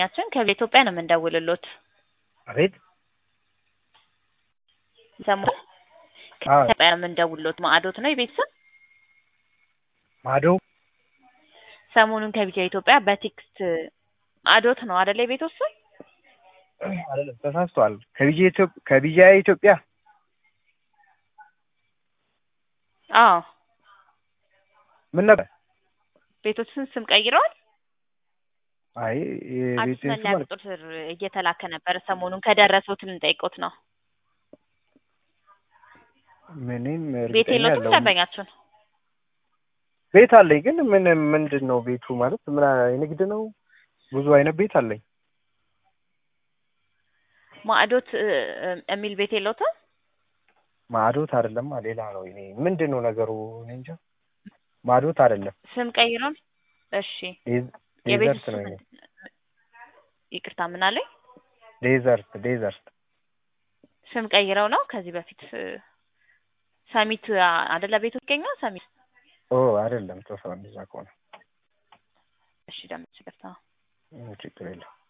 ደንበኛችን ከኢትዮጵያ ነው የምንደውልሎት። አቤት ሰሙ አዎ ከኢትዮጵያ ነው የምንደውልሎት። ማዕዶት ነው የቤተሰብ ማዶ ሰሞኑን ከቢጃ ኢትዮጵያ በቴክስት ማዕዶት ነው አይደለ? የቤት ውስጥ አይደለም ተሳስቷል። ከቢጃ ኢትዮጵያ ከቢጃ ኢትዮጵያ አዎ ምን ነበር? ቤቶችን ስም ቀይረዋል። አይ አዲስ የቤቴን መለያ ስም አል- ቁጥር እየተላከ ነበረ። ሰሞኑን ከደረሱት ልንጠይቆት ነው። ምንም ቤት እርግጠኛ የለዎትም ያለው ደንበኛችን? ቤት አለኝ ግን ምን ምንድን ነው ቤቱ ማለት ምን የንግድ ነው? ብዙ አይነት ቤት አለኝ። ማዕዶት እ፣ እ፣ የሚል ቤት የለዎትም? ማዶት አይደለማ ሌላ ነው። እኔ ምንድን ነው ነገሩ? እኔ እንጃ። ማዶት አይደለም ስም ቀይረዋል። እሺ ዴዝ- የቤት ዴዘርት ውስጥ ነው። ምን- የኔ ይቅርታ ምን አለኝ? ዴዘርት ዴዘርት ስም ቀይረው ነው ከዚህ በፊት እ፣ ሰሚት አ- አይደለ ቤቱ ይገኛል ሰሚት። ኦ አይደለም ተሰው እንደዛ ከሆነ እሺ ደም ይቅርታ ችግር የለም።